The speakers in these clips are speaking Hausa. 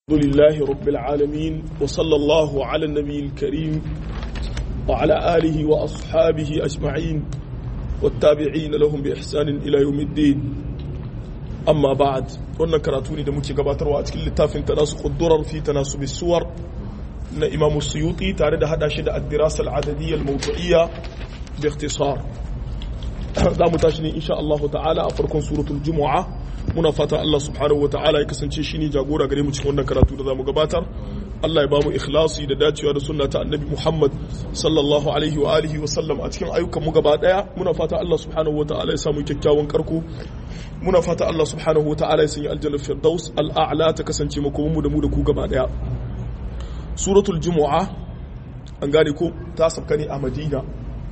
الحمد لله رب العالمين وصلى الله على النبي الكريم وعلى آله وأصحابه أجمعين والتابعين لهم بإحسان إلى يوم الدين أما بعد قلنا كراتوني دموكي قباتر وأتكل لتافن تناسق الضرر في تناسب السور na imam suyuti tare da hada shi da addirasa al'adadiyya al-mawdu'iyya bi ikhtisar za mu tashi ne insha Allah ta'ala a farkon suratul jumu'a muna fata Allah subhanahu wa ta'ala ya kasance shine jagora gare mu cikin wannan karatu da zamu gabatar Allah ya ba mu ikhlasi da dacewa da sunna ta annabi Muhammad sallallahu alaihi wa alihi wa sallam a cikin ayyukan mu gaba daya muna fata Allah subhanahu wa ta'ala ya samu kyakkyawan karko muna fata Allah subhanahu wa ta'ala ya sanya aljanna firdaus al'a'la ta kasance makomin mu da mu da ku gaba daya suratul jumu'a an gane ko ta sabka ne a madina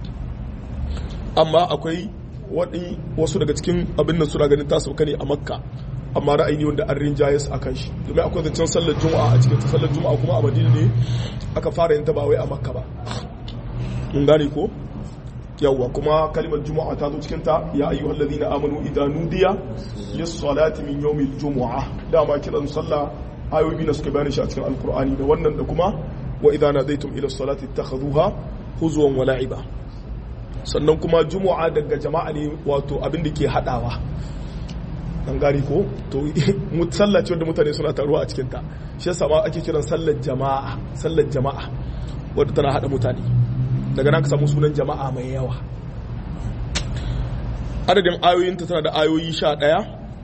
amma akwai wasu daga cikin abin nan suna ganin ta sabka ne a makka amma ra'ayi wanda an rinjayes a kan shi domin akwai zancen sallar juma'a a cikin sallar juma'a kuma a madina ne aka fara yin ta ba wai a makka ba mun gane ko yawwa kuma kalimar juma'a ta zo cikin ta ya ayyuhal ladina amanu idan nudiya lis salati min yawmil jumu'a dama kiran sallah ayoyi na suka bayani shi a cikin alkur'ani da wannan da kuma wa idza nadaitum ila salati ittakhadhuha huzwan wa la'iba sannan kuma jumu'a daga jama'a ne wato abin da ke hadawa an gari ko to sallah ce wanda mutane suna taruwa a cikin ta shi yasa ma ake kiran sallar jama'a sallar jama'a wadda tana hada mutane daga nan ka samu sunan jama'a mai yawa adadin ayoyinta tana da ayoyi sha ɗaya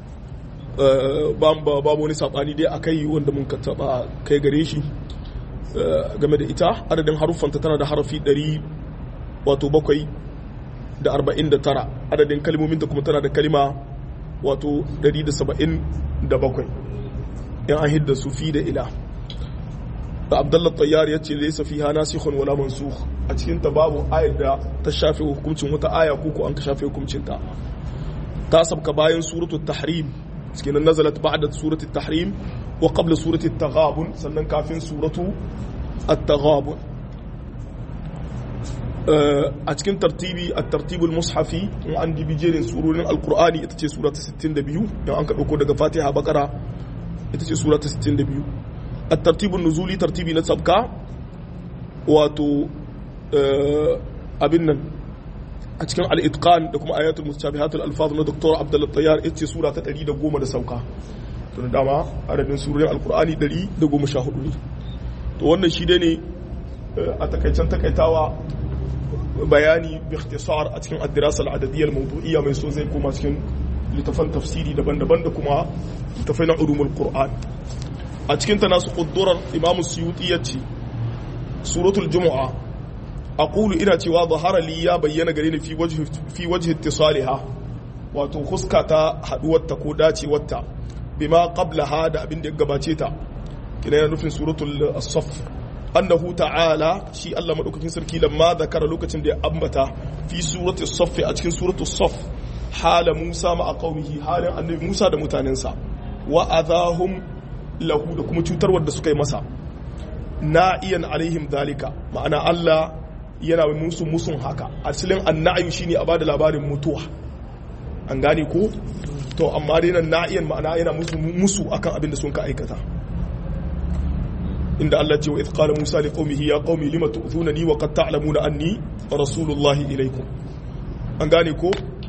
babu wani saɓani dai a kai wanda mun ka taɓa kai gare shi game da ita adadin haruffanta tana da harafi 100 wato bakwai da arba'in da tara adadin kalmominta kuma tana da kalima wato 177 yan an hidda su fi da ila da abdullah tayyar ya ce laisa fiha nasikhun wala mansukh a cikin ta babu ayar da ta shafe hukuncin wata aya ko an ka shafe hukuncin ta ta sabka bayan suratul tahrim cikin nazalat ba'da surati tahrim wa qabla surati taghabun sannan kafin suratu at-taghabun a cikin tartibi at-tartibul mushafi in an dibi jerin surorin alqur'ani ita ce sura ta 62 dan an ka dauko daga fatiha bakara ita ce sura ta 62 at-tartibun nuzuli tartibi na sabka wato abin nan a cikin al'itkan da kuma ayatul mustabihatul alfaz na doktor abdullah tayyar ita ce sura ta 110 da sauka tun dama adadin surorin alkur'ani 114 ne to wannan shi dai ne a takaicen takaitawa bayani bi ikhtisar a cikin ad-dirasa al-adadiyyah al-mawdu'iyya mai so zai koma cikin littafan tafsiri daban-daban da kuma littafai na ulumul qur'an a cikin ta nasu quddurar imam suyuti yace suratul jumu'a aqulu ina cewa zahara li ya bayyana gare ni fi wajhi fi wajhi ittisaliha wato huska ta haduwarta ko dacewarta bima qablaha da abin da ya gabace ta kina yana nufin suratul as-saff annahu ta'ala shi Allah madaukakin sarki lamma zakara lokacin da ya ambata fi suratul saff a cikin suratul saff hala Musa ma qaumihi halin annabi Musa da mutanensa wa adahum lahu da kuma cutarwar da suka yi masa na'iyan alaihim dalika ma'ana Allah yana musu musun haka asalin annayu shine a bada labarin mutuwa an gane ko to amma dai nan na'iyan ma'ana yana musu musu akan abin da sun ka aikata inda Allah ce wa idh qala Musa li qaumihi ya qaumi lima tu'thunani wa qad ta'lamuna anni rasulullah ilaykum an gane ko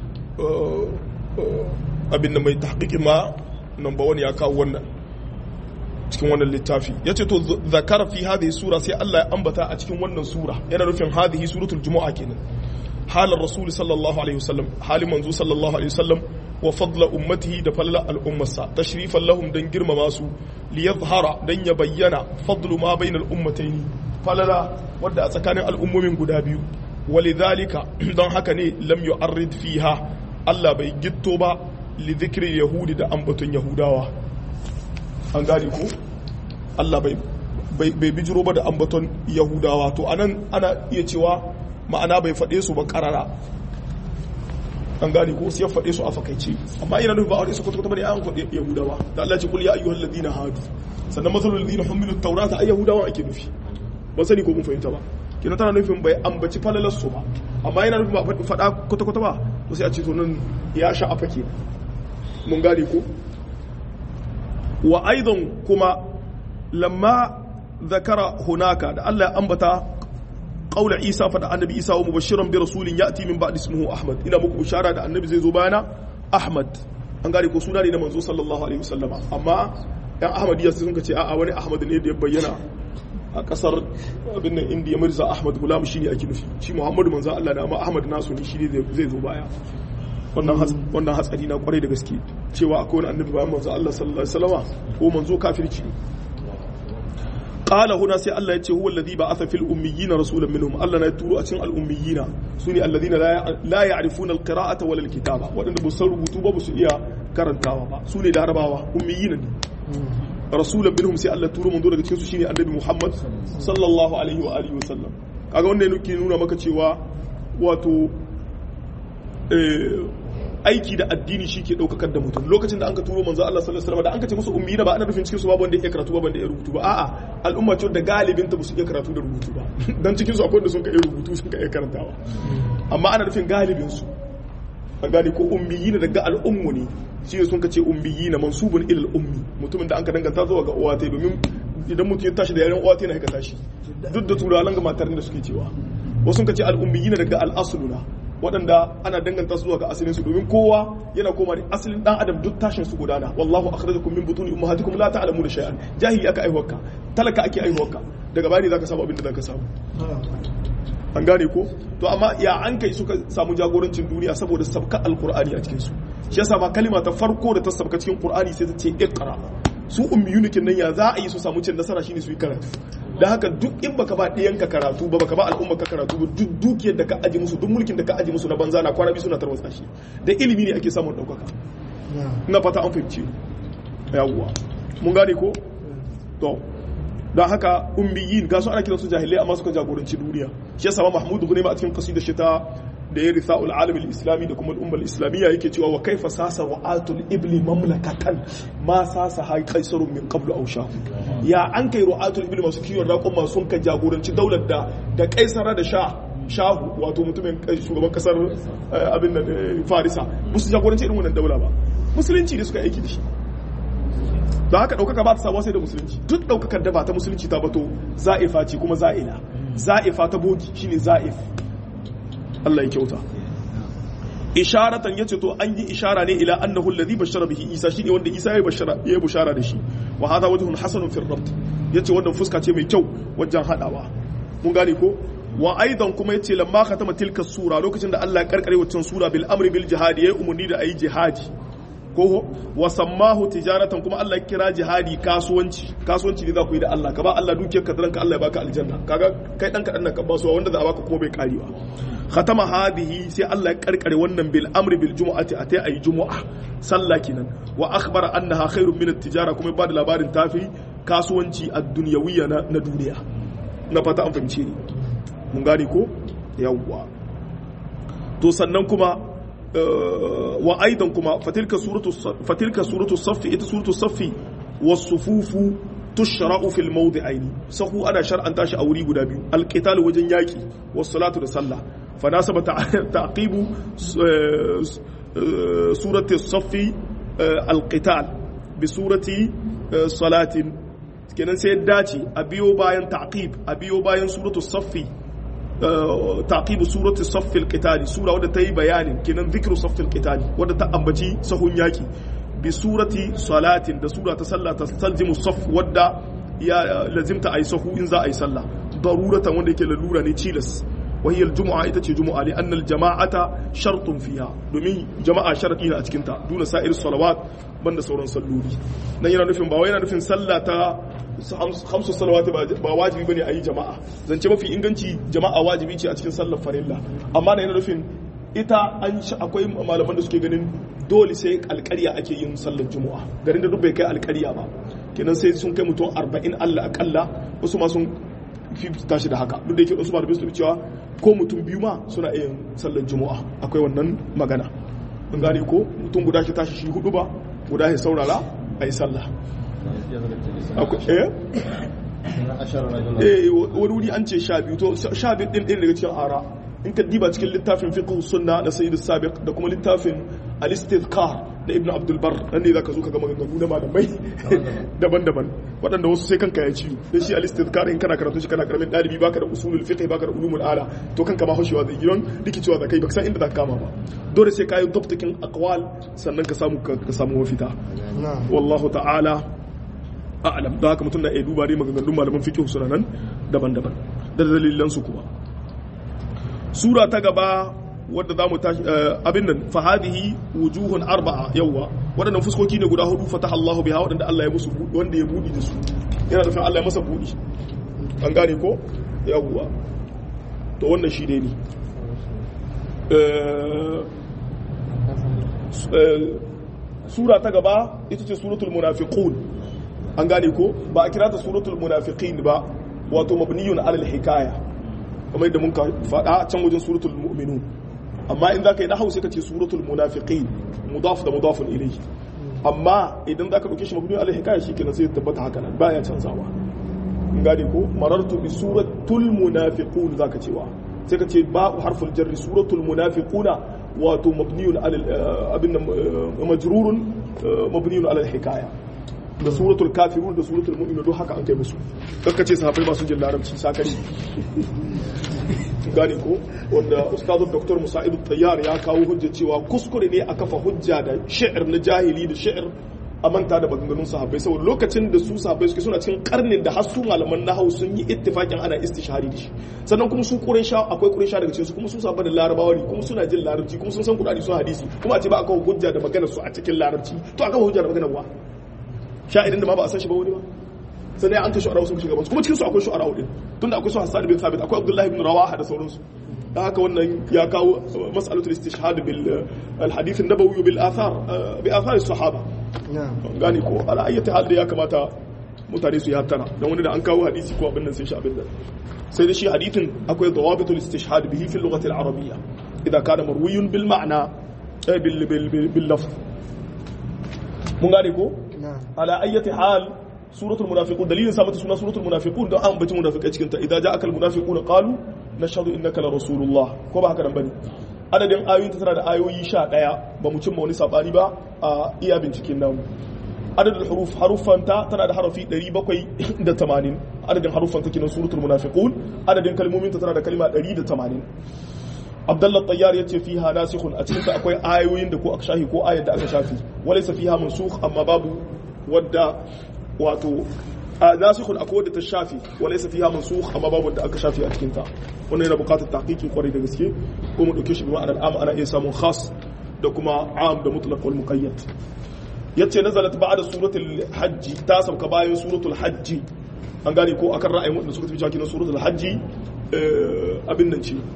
abin da mai tahqiqi ma number 1 ya kawo wannan cikin wannan littafi ya ce to zakara fi hadhihi sura sai Allah ya ambata a cikin wannan sura yana nufin hadhihi suratul jumu'a kenan halar rasul sallallahu alaihi wasallam halin manzo sallallahu alaihi wasallam wa fadla ummatihi da falala al'ummarsa tashrifan lahum dan girmama su li yadhhara dan ya bayyana fadlu ma bainal ummataini falala wadda a tsakanin al'ummomin guda biyu walidhalika don haka ne lam yu'arrid fiha Allah bai gitto ba li dhikri yahudi da ambaton yahudawa an gane ko Allah bai bijiro ba da ambaton yahudawa to anan ana iya cewa ma'ana bai faɗe su ba ƙarara an gane ko sai ya faɗe su a fakaice amma ina nufin ba a su kwata-kwata bane an faɗe yahudawa da Allah ce kul ya ayyuhal ladina hadu sannan masalul ladina humilu tawrata ay yahudawa ake nufi ba sani ko mun fahimta ba kina tana nufin bai ambaci falalar su ba amma yana nufin ba faɗa kwata-kwata ba to sai a ce to nan ya sha a fake mun gane ko wa aidan kuma lamma zakara hunaka da Allah ya ambata qaula Isa fa da annabi Isa wa mubashiran bi rasulin ya'ti min ba'di ismihi Ahmad ina muku bishara da annabi zai zo bayana Ahmad an gane ko suna ne na manzo sallallahu alaihi wasallama amma yan Ahmadiyya sun ce a'a wani Ahmad ne da ya bayyana a kasar abin nan Indiya Mirza Ahmad Gulam shine ake nufi shi Muhammadu manzo Allah da amma Ahmad nasu ne shi ne zai zo baya wannan hatsari na kwarai da gaske cewa akwai wani annabi bayan manzo Allah sallallahu alaihi wasallama ko manzo kafirci qala huna sai Allah ya ce huwa alladhi ba'atha fil ummiyina rasulan minhum Allah na turo a cikin al ummiyina sune alladhina la ya'rifuna al qira'ata wal kitaba wadanda ba san rubutu ba su iya karantawa ba sune larabawa ummiyina ne rasulan minhum sai Allah turo manzo daga cikin su shine annabi Muhammad sallallahu alaihi wa alihi wasallam kaga wannan yake nuna maka cewa wato aiki da addini shi ke ɗaukakar da mutum lokacin da an ka turo manzo Allah sallallahu alaihi wasallam da an ka ce musu ummi ba ana nufin cikin su babu wanda ya karatu ba wanda ya rubutu ba a'a al'umma ce da galibin ta ba su iya karatu da rubutu ba dan cikin su akwai wanda sun ka iya rubutu sun ka iya karantawa amma ana nufin galibin su an gane ko ummiyina daga al'ummu ne shi ne sun ka ce ummiyina mansubun ilal ummi mutumin da an ka danganta zuwa ga uwa ta domin idan mutum ya tashi da yaren uwa ta yana ka tashi duk da turawan ga matar da suke cewa wasu sun ka ce al'ummiyina daga al'asluna waɗanda ana danganta su zuwa ga asalinsu domin kowa yana koma da asalin dan adam duk tashin su gudana wallahu akhrajakum min butuni ummahatikum la ta'lamuna shay'an jahili aka aihuwarka talaka ake aihuwarka daga bani zaka samu abin da zaka samu an gane ko to amma ya an kai suka samu jagorancin duniya saboda sabka alqur'ani a cikin su shi yasa ma kalima ta farko da ta sabka cikin qur'ani sai ta ce iqra su ummiyunikin nan ya za a yi su samu cin nasara shine su yi karatu da haka duk in baka ba ɗiyanka karatu ba baka ba al'umma ka karatu ba duk dukiyar da ka aji musu duk mulkin da ka aji musu na banza na kwana biyu suna tarwatsa shi da ilimi ne ake samun ɗaukaka ina fata an fahimci yawwa mun gane ko to don haka ummiyin ga su ana kiransu jahilai amma suka jagoranci duniya shi yasa mahmud ibn ma a cikin qasida shi ta da ya risa al'alam islami da kuma al'ummar islamiyya yake cewa wa kaifa sasa wa atul ibli mamlakatan ma sasa ha kaisarun min qablu aw shahu ya an kai ru'atul ibli masu kiwon raƙon masu kan jagoranci daular da da kaisara da sha shahu wato mutumin shugaban kasar abin da farisa musu jagoranci irin wannan daula ba musulunci ne suka aiki da shi da haka ɗaukaka ba ta samuwa sai da musulunci duk ɗaukakar da ba ta musulunci ta bato za'ifa ce kuma za'ila za'ifa ta bogi shine za'if Allah ya kyauta isharatan yace to an yi ishara ne ila annahu alladhi bashara bihi isa shine wanda isa ya bashara ya bushara da shi wa hadha wajhun hasanun fi rabt yace wannan fuska ce mai kyau wajen hadawa mun gane ko wa aidan kuma yace lamma khatama tilka sura lokacin da Allah ya karkare waccan sura bil amri bil jihadi yayi umurni da ayi jihadi ko wa sammahu tijaratan kuma Allah ya kira jihadi kasuwanci kasuwanci ne za ku yi da Allah ka ba Allah dukiyar ka ka Allah ya baka aljanna kaga kai dan kadan nan ka ba su wanda za a baka kuma bai karewa khatama hadhihi sai Allah ya karkare wannan bil amri bil jumu'ati atai ayi jumu'a sallah kenan wa akhbara annaha khairun min at-tijara kuma ba da labarin tafi kasuwanci ad-dunyawiyya na duniya na fata an fahimce ni mun gane ko yawwa to sannan kuma wa aidan kuma fatilka suratu fatilka suratu saffi ita suratu saffi was-sufufu tushra'u fil mawdi'aini sahu ana shar'anta shi a wuri guda biyu al-qital wajen yaki was-salatu da sallah fa nasaba ta'qibu surati saffi al-qital bi surati salatin kenan sai dace a biyo bayan ta'qib a biyo bayan suratu saffi تعقيب سورة الصف القتالي سورة wadda ta yi bayanin kenan zikiru saffil qitali wadda ta ambaci sahun yaki bi surati salatin da sura ta sallah ta talzimu saf wadda ya lazimta ayi sahu in za a yi sallah daruratan wanda yake lalura ne cilas وهي الجمعة ita ce juma'a ne annal jama'ata shartun fiha domin jama'a sharadi ne a cikin ta duna sa'ir salawat banda sauran salloli nan yana nufin ba wai yana nufin sallah ta hamsu salawati ba wajibi bane a yi jama'a zance mafi inganci jama'a wajibi ce a cikin sallar farilla amma da yana nufin ita an akwai malaman da suke ganin dole sai alƙarya ake yin sallar juma'a garin da duk bai kai alƙarya ba kenan sai sun kai mutum 40 Allah akalla wasu ma sun fi tashi da haka duk da yake wasu malamai su cewa ko mutum biyu ma suna iya sallar juma'a akwai wannan magana mun gane ko mutum guda shi tashi shi hudu ba guda shi saurara a yi sallah eh wani wuri an ce sha biyu to sha biyu din ɗin daga cikin ara in ka diba cikin littafin fiqh sunna na sayyid sabiq da kuma littafin al-istidkar na ibn abdul bar nan ne zaka zo ka ga maganganu na malamai daban-daban waɗanda wasu sai kanka ya ciwo dan shi al-istidkar in kana karatu shi kana karamin dalibi baka da usulul fiqh baka da ulumul ala to kanka ma hoshewa zai gidan rikicewa zakai baka san inda zaka kama ba dole sai kayi dabtakin aqwal sannan ka samu ka samu mafita wallahu ta'ala a'lam da haka mutum na iya duba dai maganganun malaman fiqh suna nan daban-daban da dalilan su kuma sura ta gaba wadda za mu tashi abin nan fa hadhihi wujuhun arba'a yawwa wadannan fuskoki ne guda hudu fataha Allahu biha wadanda Allah ya musu wanda ya budi da su yana da Allah ya masa budi an gane ko yawwa to wannan shi dai ne sura ta gaba ita ce suratul munafiqun an gane ko ba a kira ta suratul munafiqin ba wato mabniyun alal hikaya kamar yadda mun ka faɗa can wajen suratul mu'minun amma in zaka yi nahwu sai ka ce suratul munafiqin mudaf da mudafun ilayhi amma idan zaka dauke shi mabniyun alal hikaya shikenan sai tabbata haka nan baya canzawa in gane ko marartu bi suratul munafiqun zaka cewa sai ka ce ba harful jarri suratul munafiquna wato mabniyun alal abin majrurun mabniyun alal hikaya da suratul kafirun da suratul mu'minun duk haka an kai musu kakka ce sahabbai masu jin larabci sakari gane ko wanda ustazu dr musa'id tayyar ya kawo hujja cewa kuskure ne a kafa hujja da shi'ir na jahili da shi'ir a manta da maganganun sahabbai saboda lokacin da su sahabbai suke suna cikin karnin da har su malaman nahau sun yi ittifakin ana istishari da shi sannan kuma su quraisha akwai quraisha daga cikin su kuma su sahabbai da larabawa ne kuma suna jin larabci kuma sun san qur'ani sun hadisi kuma a ce ba a kawo hujja da maganar su a cikin larabci to a kawo hujja da maganar wa sha'irin da ma ba a san shi ba wani ba sannan an ta shu'ara sun shiga kuma cikin su akwai shu'ara din tunda akwai su Hassan bin Thabit akwai Abdullah ibn Rawaha da sauransu da haka wannan ya kawo mas'alatul istishhad bil al-hadith an-nabawi bil athar bi athar as-sahaba gani ko ala ayyati hal da ya kamata mutane su yi hattara dan wani da an kawo hadisi ko abin nan sai shi abin nan sai da shi hadithin akwai dawabitul istishhad bihi fi al-lughati al-arabiyya idan kana marwiyun bil ma'na bil bil bil lafz mun gane ko ala ayyati hal suratul munafiqun dalilin sa mata suna suratul munafiqun don an bace munafiqai cikin ta idan ja'akal munafiquna qalu nashhadu innaka la rasulullah ko ba haka nan bane adadin ayoyin ta tana da ayoyi 11 ba mu cimma wani sabani ba a iya binciken namu adadin huruf harufan ta tana da harafi 780 adadin harufan ta kinan suratul munafiqun adadin kalmomin ta tana da kalma 180 Abdullah Tayyar yace fiha nasikhun a cikin ta akwai ayoyin da ko aka shafi ko ayar da aka shafi walaysa fiha mansukh amma babu wadda wato nasikhun akwai wadda ta shafi walaysa fiha mansukh amma babu wadda aka shafi a cikin ta wannan yana buƙatar tahqiqi kwarai da gaske ko mu dauke shi bi ma'anar am ana iya samun khas da kuma am da mutlaq wal muqayyad yace nazalat ba'da suratul hajj ta sauka bayan suratul hajj an gane ko akan ra'ayin wanda suka tafi cikin suratul hajj abin nan ce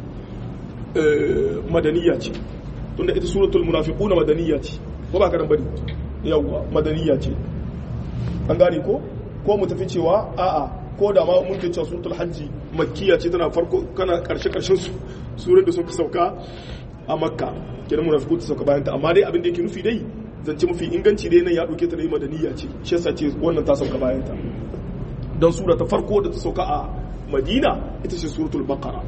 madaniya ce tunda ita suratul munafiquna madaniya ce ko ba ka bane yawa madaniya ce an gane ko ko mu tafi cewa a'a ko da ma mun ce suratul hajji makkiya ce tana farko kana karshe karshen su surar da suka sauka a makka kenan munafiqun ta sauka bayan ta amma dai abin da yake nufi dai zance mafi inganci dai nan ya dauke ta da madaniya ce shi yasa ce wannan ta sauka bayan ta dan sura ta farko da ta sauka a madina ita ce suratul baqara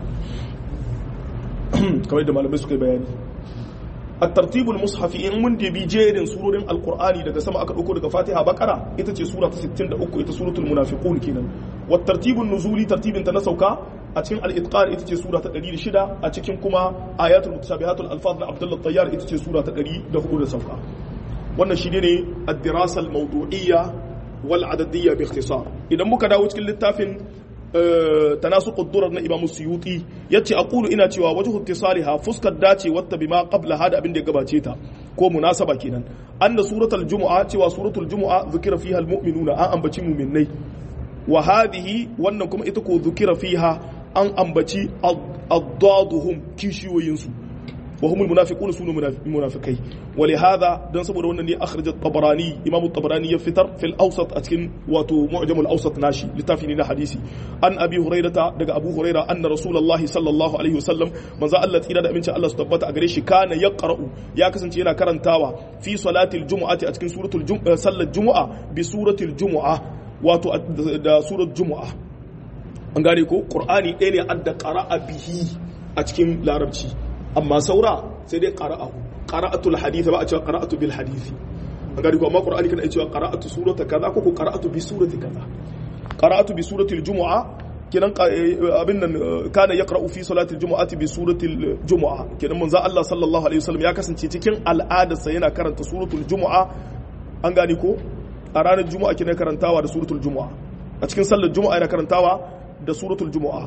kamar da malamai suka yi bayani الترتيب المصحفي in mun debi jerin surorin alqur'ani daga sama aka dauko daga fatiha bakara ita ce sura ta 63 ita suratul munafiqun kenan wa tartibun nuzuli tartibin ta na sauka a cikin al-itqan ita ce sura ta 106 a cikin kuma ayatul mutashabihatul alfaz na abdullah tayyar ita ce sura ta 104 da sauka wannan shi ne ad-dirasa al-mawdu'iyya wal adadiyya bi ikhtisar idan muka dawo cikin littafin تناسق الدرر na Imam Suyuti yace aqulu ina cewa wajhu ittisaliha fuskar dace wata bima qabla hada abin da gabace ta ko munasaba kenan anna suratul jumu'a cewa suratul jumu'a zikira fiha almu'minuna an ambaci mu'minnai wa hadhihi wannan kuma ita ko zikira fiha an ambaci addaduhum kishiyoyin su wa humul munafiquna sunu munafikai wa li hadha dan saboda wannan ne akhrajat tabarani imamu tabarani ya fitar fil awsat a cikin wato mu'jamul awsat nashi littafi ne na hadisi an abi hurairata daga abu huraira anna rasulullahi sallallahu alaihi wasallam manzo Allah tsira da amincin Allah su tabbata a gare shi kana yaqra'u ya kasance yana karantawa fi salatil jumu'ati a cikin suratul jumu'a sallar jumu'a bi suratil jumu'a wato da surat jumu'a an gane ko qur'ani ɗaya ne adda qara'a bihi a cikin larabci amma saura sai dai qara'ahu qara'atul hadith ba a cewa qara'atu bil hadith an gani ko amma qur'ani kana cewa qara'atu surata kaza ko ko qara'atu bi surati kaza qara'atu bi surati al-jumu'a kenan abin nan kana yaqra'u fi salati al-jumu'ati bi surati al-jumu'a kenan manzo Allah sallallahu alaihi wasallam ya kasance cikin al'adarsa yana karanta suratul jumu'a an gani ko a ranar juma'a kenan karantawa da suratul jumu'a a cikin sallar juma'a yana karantawa da suratul jumu'a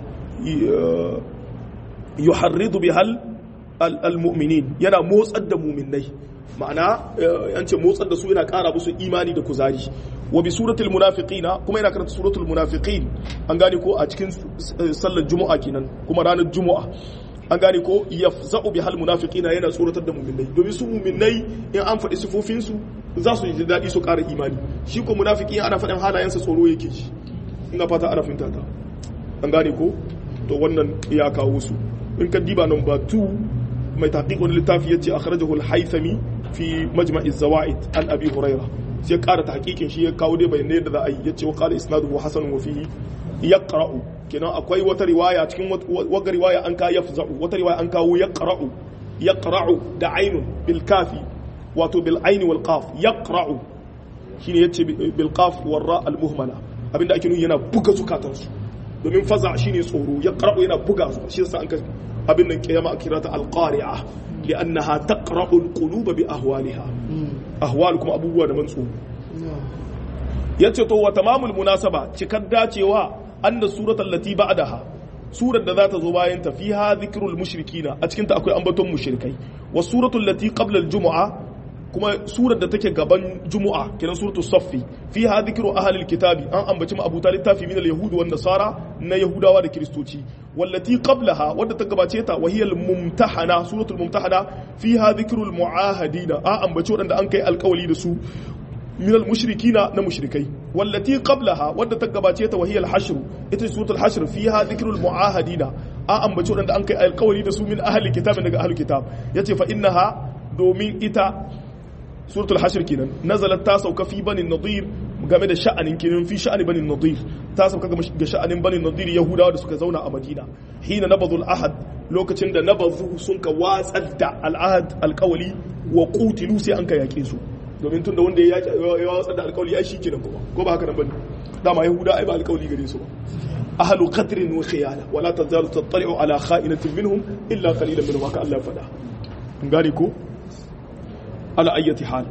yuharridu bihal al-mu'minin yana motsar da mu'minai ma'ana an ce motsar da su yana ƙara musu imani da kuzari wa bi suratul munafiqina kuma yana karanta suratul munafiqin an gane ko a cikin sallar juma'a kenan kuma ranar juma'a an gane ko yafza'u bi hal munafiqina yana tsoratar da mu'minai domin su mu'minai in an faɗi sifofin su za su ji daɗi su ƙara imani shi ko munafiki ana faɗin halayensa tsoro yake ji ina fata ana fahimta ta an gane ko to wannan ya kawo su in ka diba number 2 mai taqiq wani littafi yace akhrajahu al-haythami fi majma' az-zawaid an abi hurairah sai ƙara tahqiqin shi ya kawo dai bayanai da za a yi yace wa qala isnaduhu hasan wa fihi yaqra'u kenan akwai wata riwaya cikin wata riwaya an ka yafza'u wata riwaya an kawo yaqra'u yaqra'u da ainun bil kafi wato bil aini wal qaf yaqra'u shine yace bil qaf wal ra al muhmala abinda ake nuni yana buga zukatansu domin faza shine tsoro yaqra'u yana buga su shi yasa an ka abin nan kiyama a kirata al qari'a li'annaha taqra'u al qulub bi ahwaliha ahwal kuma abubuwa da man tsoro yace to wa tamamul munasaba cikar dacewa anna suratul lati ba'daha surar da za ta zo bayan ta fiha dhikrul mushrikina a cikin ta akwai ambaton mushrikai wa suratul lati qabla al jumu'a kuma surar da take gaban jumu'a kenan suratu saffi fiha dhikru ahli al kitabi an ambaci ma abuta littafi min al yahud wan nasara na yahudawa da kristoci wallati qablaha wadda ta gabace ta wa hiya al mumtahana suratul mumtahana fiha dhikru al muahadina an ambaci wadanda an kai alkawali da su من المشركين نمشركي والتي قبلها ودى تقباتية وهي الحشر إتي سورة الحشر فيها ذكر المعاهدين أم بجور عند أنك القول دسو من أهل الكتاب من أهل الكتاب يتي فإنها دومين إتا سورة الحشر كنا نزلت تاسو كفي بني النضير game da sha'anin kenan fi sha'ani bani nadir ta sauka ga sha'anin bani nadir yahudawa da suka zauna a madina hina nabadul ahad lokacin da nabazu sun ka watsar da al'ahad alkawali wa qutilu sai an ka yake su domin tun da wanda ya watsar da alkawali ai shi kenan kuma ko ba haka nan bane dama yahuda ai ba alkawali gare su ba ahlu qadrin wa khiyala wala tazalu tattali'u ala kha'inatin minhum illa qalilan minhum haka Allah ya faɗa kun gane ko ala ayyati hal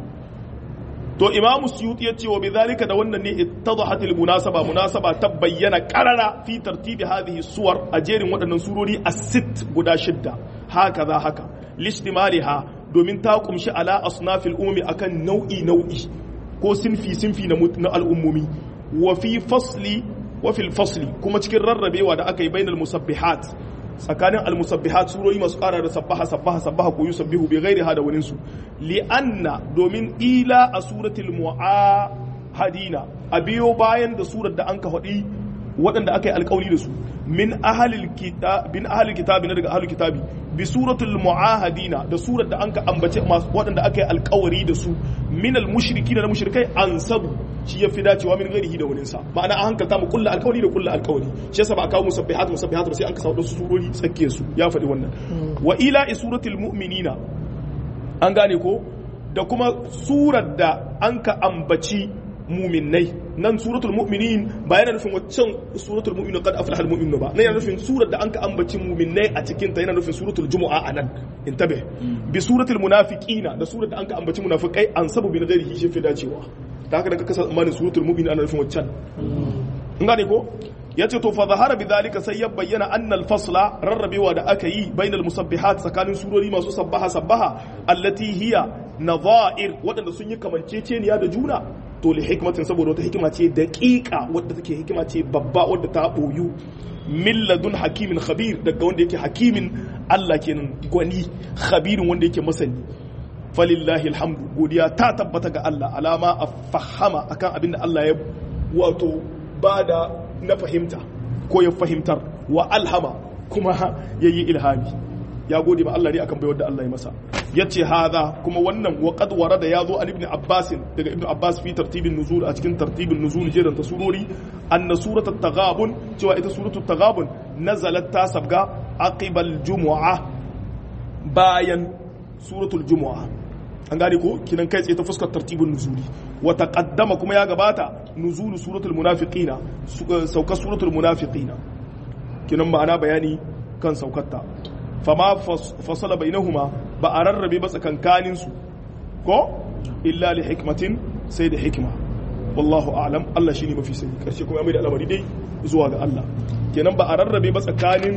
to imamu suyuti yace wa bidhalika da wannan ne ittadahat al munasaba munasaba ta bayyana qarara fi tartibi hadhihi suwar a jerin waɗannan surori as-sitt guda shidda haka za haka listimaliha domin ta kumshi ala asnafil ummi akan nau'i nau'i ko sinfi sinfi na al'ummomi wa fi fasli wa fil fasli kuma cikin rarrabewa da aka yi bainal musabbihat tsakanin al-musabbihat surori masu ƙara da sabbaha sabbaha sabbaha ko yusabbihu bi ghairi hada wani su li anna domin ila a suratul mu'ahadina a biyo bayan da surar da an ka faɗi waɗanda aka yi alƙawli da su min ahalil kitab bin ahalil kitabi na daga ahalil kitabi bi suratul muahadina da surar da anka ambace masu waɗanda aka yi alƙawari da su min al mushrikin da mushrikai ansabu shi yafi dacewa min ghairihi da wurin sa ma'ana an hankalta mu kullu alƙawari da kullu alƙawari shi yasa ba kawo musabbihat musabbihat ba sai an ka samu su surori tsakke su ya faɗi wannan wa ila suratul mu'minina an gane ko da kuma surar da anka ambaci muminai nan suratul mu'minin ba yana nufin waccan suratul mu'minin qad aflaha al-mu'minun ba nan yana nufin surar da anka ambaci muminai a cikin ta yana nufin suratul jumu'a anan intabe bi suratul munafiqina da surar da anka ambaci munafiqai an sabu bi ghairihi shi fi dacewa da haka da ka kasa tsammanin suratul mu'minin ana nufin waccan in gane ko yace to fa zahara bidhalika sai ya bayyana anna al-fasla rarrabewa da aka yi bainal musabbihat tsakanin surori masu sabbaha sabbaha allati hiya nadha'ir waɗanda sun yi kamanceceniya da juna to li hikmatin saboda wata hikima ce daƙiƙa wadda take hikima ce babba wadda ta boyu milladun hakimin khabir daga wanda yake hakimin Allah kenan gwani khabirin wanda yake masani falillahi alhamdu godiya ta tabbata ga Allah alama a fahama akan abin da Allah ya wato bada na fahimta ko ya fahimtar wa alhama kuma yayi ilhami ya gode ma Allah ne akan bayar da Allah ya masa yace hadha kuma wannan wa qad warada yazo an ibn Abbas daga ibn Abbas fi tartibin nuzul a cikin tartibin nuzul jiran ta surori anna surat at-taghabun cewa ita suratu at-taghabun nazalat ta sabga aqibal jumu'ah bayan suratul jumu'a an gane ko kinan kai tsaye ta fuskar tartibin nuzuli wa taqaddama kuma ya gabata nuzulu suratul munafiqina saukar suratul munafiqina kinan ma'ana bayani kan saukarta fama fasala bainahuma ba a rarrabe ba tsakankanin su ko illa li hikmatin sai da hikma wallahu a'lam Allah shine mafi sani karshe kuma ya mai da al'amari dai zuwa ga Allah kenan ba a rarrabe ba tsakanin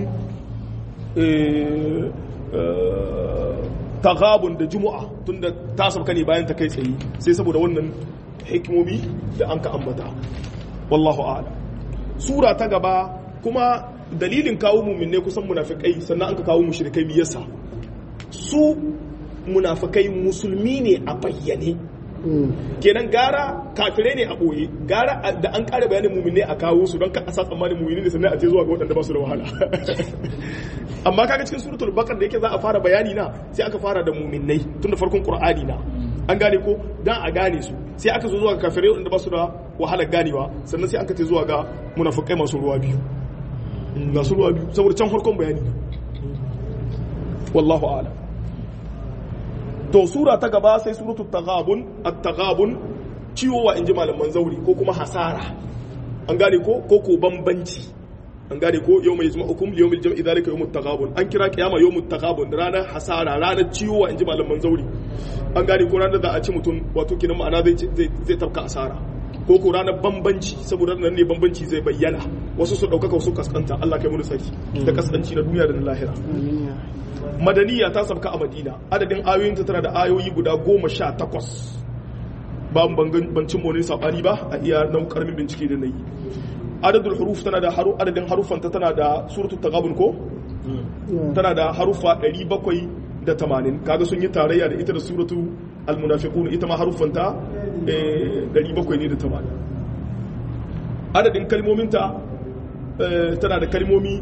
tagabun da juma'a tunda ta sauka ne bayan ta kai tsaye sai saboda wannan hikimomi da an ka ambata wallahu a'lam sura ta gaba kuma dalilin kawo muminne kusan munafikai sannan an ka kawo mushrikai biyarsa su munafikai musulmi ne a bayyane kenan gara kafirai ne a ɓoye gara da an ƙara bayanin muminne a kawo su don ka asa tsammanin muminne da sannan a ce zuwa ga waɗanda ba su da wahala amma kaga cikin suratul bakar da yake za a fara bayani na sai aka fara da muminnai tun da farkon qur'ani na an gane ko dan a gane su sai aka zo zuwa ga kafirai waɗanda ba su da wahalar ganewa sannan sai aka ce zuwa ga munafikai masu ruwa biyu masu ruwa biyu saboda can farkon bayani wallahu a'lam to sura ta gaba sai suratul taghabun at-taghabun ciwo wa inji malaman zauri ko kuma hasara an gane ko ko ko bambanci an gane ko yau mai zama hukum yau mai jam'i zalika yau mutaghabun an kira kiyama yau mutaghabun ranar hasara ranar ciwo wa inji malaman zauri an gane ko ranar da a ci mutum wato kinan ma'ana zai zai tafka asara ko ko ranar bambanci saboda nan ne bambanci zai bayyana wasu su ɗaukaka wasu kaskanta Allah kai mu saki da kaskanci na duniya da na lahira madaniya ta sabka a madina adadin ayoyinta tana da ayoyi guda goma sha takwas ba bancin wani sabani ba a iya nan karamin bincike da na yi adadul huruf tana da haru adadin harufanta tana da suratul tagabun ko tana da harufa 780 kaga sun yi tarayya da ita da suratu almunafiqun ita ma harufanta 700 ne da 80 adadin kalmominta tana da kalmomi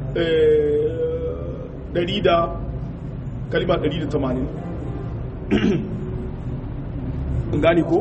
ɗari da kalima ɗari da tamanin gani ko?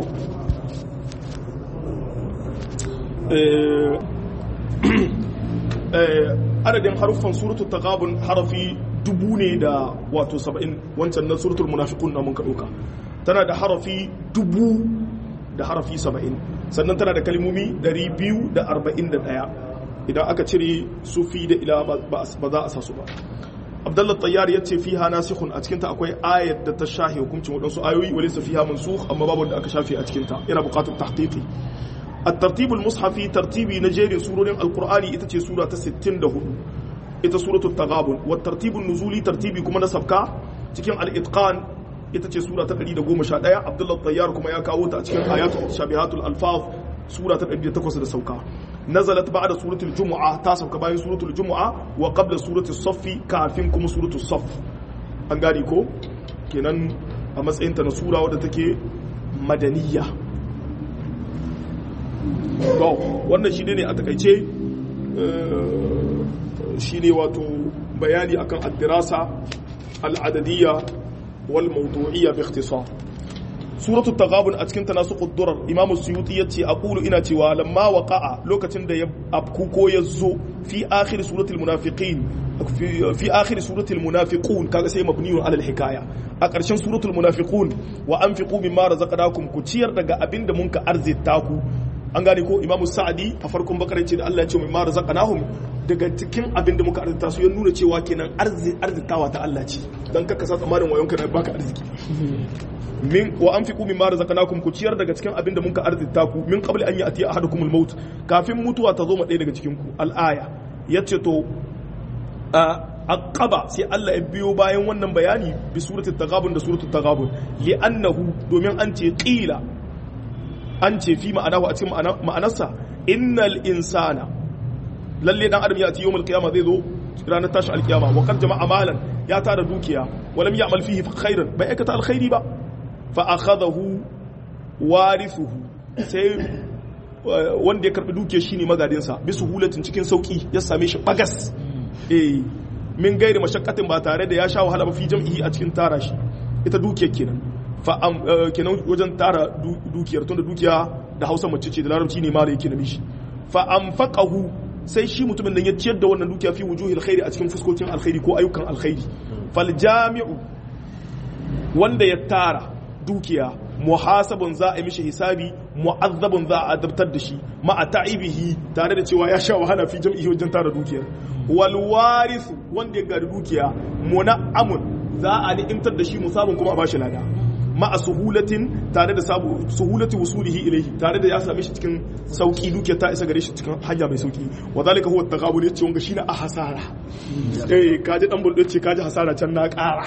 adadin haruffan suratul taqabun harafi dubu ne da wato saba'in wancan na suratul munafiqun na mun ka ɗauka tana da harafi dubu da harafi saba'in sannan tana da kalmomi ɗari biyu da arba'in da ɗaya idan aka cire sufi da ila ba za a sa su ba abdullah tayyar ya ce fiha nasikhun a cikinta akwai ayat da ta shahi hukuncin waɗansu ayoyi wale su fiha mansukh amma babu da aka shafe a cikinta yana buƙatar tahqiqi at-tartib al-mushafi tartibi na jerin surorin alqur'ani ita ce sura ta 64 ita suratul taghabun wa tartibun nuzuli tartibi kuma na sabka cikin al-itqan ita ce sura ta 111 abdullah tayyar kuma ya kawo ta a cikin ayatul shabihatul alfaz sura ta 108 da sauka nazalat ba'da suratul jumu'a ta sauka bayan suratul jumu'a wa qabla suratul saffi kafin kuma suratul saff an gane ko kenan a matsayin ta na sura wadda take madaniya to wannan shine ne a takaice shine wato bayani akan ad-dirasa al-adadiyya wal mawdu'iyya bi ikhtisar suratul taghabun a cikin tanasuqud durar imamu suyuti yace aqulu ina cewa lamma waqa'a lokacin da ya abku ko ya zo fi akhir suratul munafiqin fi akhir suratul munafiqun kaga sai mabniyun alal hikaya a ƙarshen suratul munafiqun wa anfiqu mimma razaqnakum ku ciyar daga abinda mun ka arzita ku an gane ko imamu sa'adi a farkon bakar ce da Allah ya ce mimma razaqnahum daga cikin abinda muka arzita su ya nuna cewa kenan arzitawa ta Allah ce dan kaka sa tsammanin wayonka na baka arziki min wa anfiqu mimma razaqnakum ku ciyar daga cikin abin da muka arzita ku min qabli an ya'ti ahadukum al-maut kafin mutuwa ta zo ma ɗaya daga cikin ku al-aya yace to aqaba sai Allah ya biyo bayan wannan bayani bi suratul taghabun da suratul taghabun li annahu domin an ce qila an ce fi ma'anahu a cikin ma'anarsa innal insana lalle dan adam ya ci yawmul qiyamah zai zo ranar tashi alkiyama wa qad jama'a malan ya tara dukiya wa lam ya'mal fihi khairan bai aikata alkhairi ba fa'akadahu warithuhu sai wanda ya karbi duke shi ne magadinsa bisu hulatin cikin sauki ya same shi bagas eh min gairi mashakkatin ba tare da ya sha wahala ba fi jam'ihi a cikin tara shi ita dukiyar kenan fa kenan wajen tara dukiyar tunda dukiya da Hausa mace ce da Larabci ne mala yake na mishi fa anfaqahu sai shi mutumin nan ya ciyar da wannan dukiya fi wujuhil khairi a cikin fuskokin alkhairi ko ayyukan alkhairi fal jami'u wanda ya tara dukiya muhasabun za a yi mishi hisabi mu'azzabun za a adabtar da shi ma'a ta'ibihi tare da cewa ya sha wahala fi jam'ihi wajen tara dukiyar wal warithu wanda ya gari dukiya muna'amun za a ni'imtar da shi musabun kuma a bashi lada ma'a suhulatin tare da sabu suhulati wusulihi ilayhi tare da ya same shi cikin sauki dukiyar ta isa gare shi cikin hanya mai sauki wa zalika huwa at-taqabul yace wanga shine a hasara eh kaji dan buldo ce kaji hasara can na kara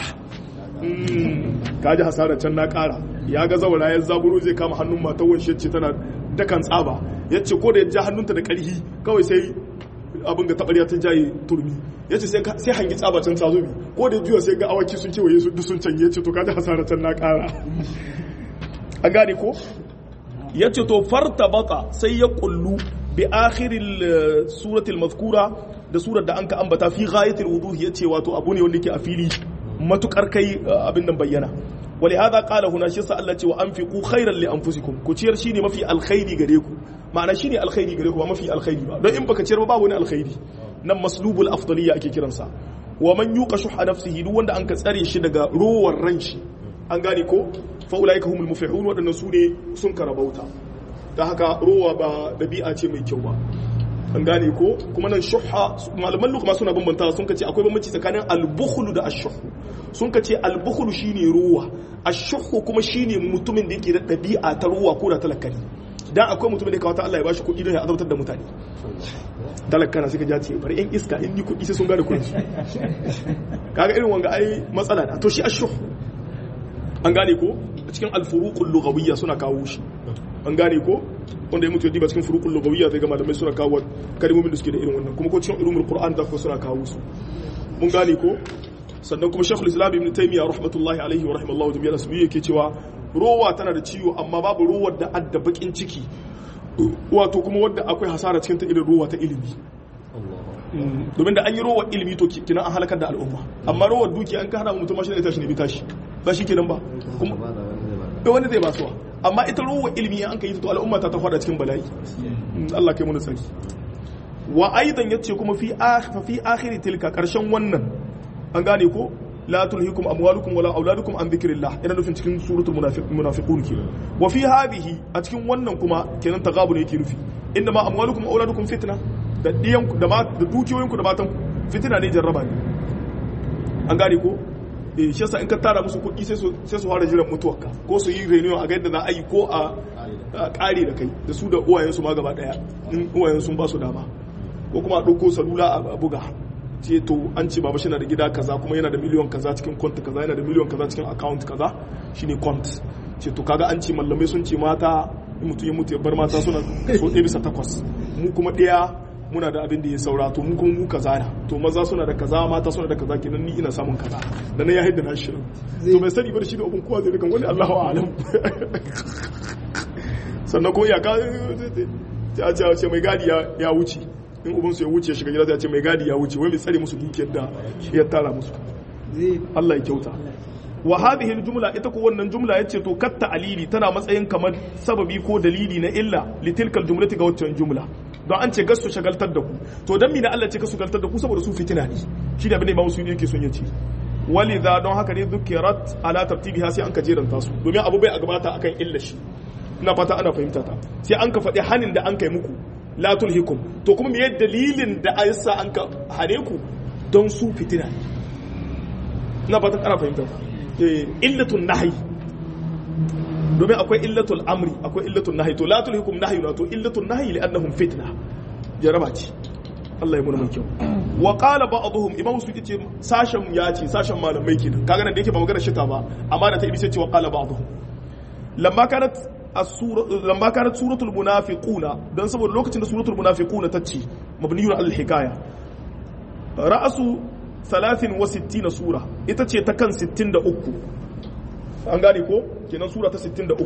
kaji hasara can na kara ya ga zaura ya zaburo zai kama hannun matar wanshe ce tana dakan tsaba ya ce ko da ya ja hannunta da ƙarfi kawai sai abin ga taɓarya ta jaye turmi ya ce sai hangi tsaba can ta zobe ko da juya sai ga awaki sun kewaye su duk sun canye ya ce to kaji hasara can na ƙara an gane ko ya ce to farta baka sai ya kullu bi akhiril suratul mazkura da surar da an ka ambata fi ghayatil wuduh ya ce wato abu ne wanda yake a fili matukar kai abin nan bayyana wali hada qala huna shi sa Allah ce wa anfiqu khairan li anfusikum ku ciyar shine mafi alkhairi gare ku ma'ana shine alkhairi gare ku ba mafi alkhairi ba don in baka ciyar ba babu wani alkhairi nan maslubul afdaliyya ake kiransa wa man yuqa shuha nafsihi duk wanda an ka tsare shi daga rowar ran shi an gane ko fa ulaika humul muflihun wadannan su ne sun karabauta ta haka rowa ba dabi'a ce mai kyau ba an gane ko kuma nan shuha malaman lukma suna bambanta sun kace akwai bambanci tsakanin albukhlu da ashuhu sun kace albukhlu shine ruwa ashuhu kuma shine mutumin da yake da dabi'a ta ruwa ko da talakani dan akwai mutumin da ya kawata Allah ya bashi kuɗi don ya azabtar da mutane talakana suka ja ce bari yan iska in ni kuɗi sai sun gane kuɗi kaga irin wanga ai matsala da to shi ashuhu an gane ko cikin alfuruqul lughawiyya suna kawo shi an gane ko wanda ya mutu ya diba cikin furuqul lughawiyya zai ga malamai suna kawo kalmomin da suke da irin wannan kuma ko cikin ulumul qur'an da suna kawo su mun gane ko sannan kuma shaykhul islam ibn taymiya rahmatullahi alaihi wa rahimallahu jami'a asbi yake cewa rowa tana da ciwo amma babu rowar da adda bakin ciki wato kuma wadda akwai hasara cikin ta irin rowa ta ilimi domin da an yi rowar ilimi to kina an halakar da al'umma amma rowar duki an ka hana mutum mashi da tashi ne bi tashi ba shi kenan ba kuma wani zai basuwa amma ita ruwa ilimi an ka yi to al'umma ta ta fada cikin bala'i Allah kai mu da sani wa aidan yace kuma fi fi akhiri tilka karshen wannan an gane ko la tulhikum amwalukum wala auladukum an dhikrillah ina nufin cikin suratul munafiqun ke wa fi hadhihi a cikin wannan kuma kenan tagabun yake nufi inda ma amwalukum auladukum fitna da diyan da ma da dukiyoyinku da matan fitina ne jarraba ne an gane ko eh shi yasa in ka tara musu kuɗi sai su sai su fara jiran mutuwarka ko su yi reunion a ga yadda za a yi ko a ƙare da kai da su da uwayen su ma gaba daya in uwayen sun ba su dama ko kuma a ɗauko salula a buga ce to an ce baba na da gida kaza kuma yana da miliyon kaza cikin kwanta kaza yana da miliyon kaza cikin account kaza shine kwant ce to kaga an ce mallamai sun ce mata in mutum ya mutu ya bar mata suna so ɗaya bisa takwas mu kuma ɗaya muna da abin da ya saura to mu kuma mu kaza na to maza suna da kaza mata suna da kaza kenan ni ina samun kaza da na ya haidda na shirin to bai sani ba da shi da abin kowa zai rikan wani Allahu a'lam sannan ko iyaka ta ce ce mai gadi ya wuce in ubin su ya wuce shiga gida sai ce mai gadi ya wuce wai mai tsare musu dukiyar da ya tara musu Allah ya kyauta wa hadhihi aljumla ita ko wannan jumla yace to katta alili tana matsayin kamar sababi ko dalili na illa litilkal jumlati ga waccan jumla don an ce gasu shagaltar da ku to dan mina Allah ce ka shagaltar da ku saboda su fitina ne shi da bane Imam Suyuti yake son yace walidha don haka ne dhukirat ala tartibiha sai an ka jeranta su domin abu bai a gabata akan illa shi ina fata ana fahimta ta sai an ka faɗi hanin da an kai muku la tulhikum to kuma me dalilin da aysa an ka hane ku don su fitina ne ina fata ana fahimta ta illatun nahyi domin akwai illatul amri akwai illatul nahyi to la tulhikum nahyi to illatul nahyi li'annahum fitna jaraba ce Allah ya muna mai kyau wa qala ba'dhum imam su ce sashen ya ce sashen malamai kenan kaga nan da yake ba magana shita ba amma da ta ibi sai ce wa qala ba'dhum lamma kanat as-sura lamma kanat suratul munafiquna dan saboda lokacin da suratul munafiquna ta ce mabniyun al-hikaya ra'asu 63 sura ita ce ta kan 63 an gane ko kenan sura ta 63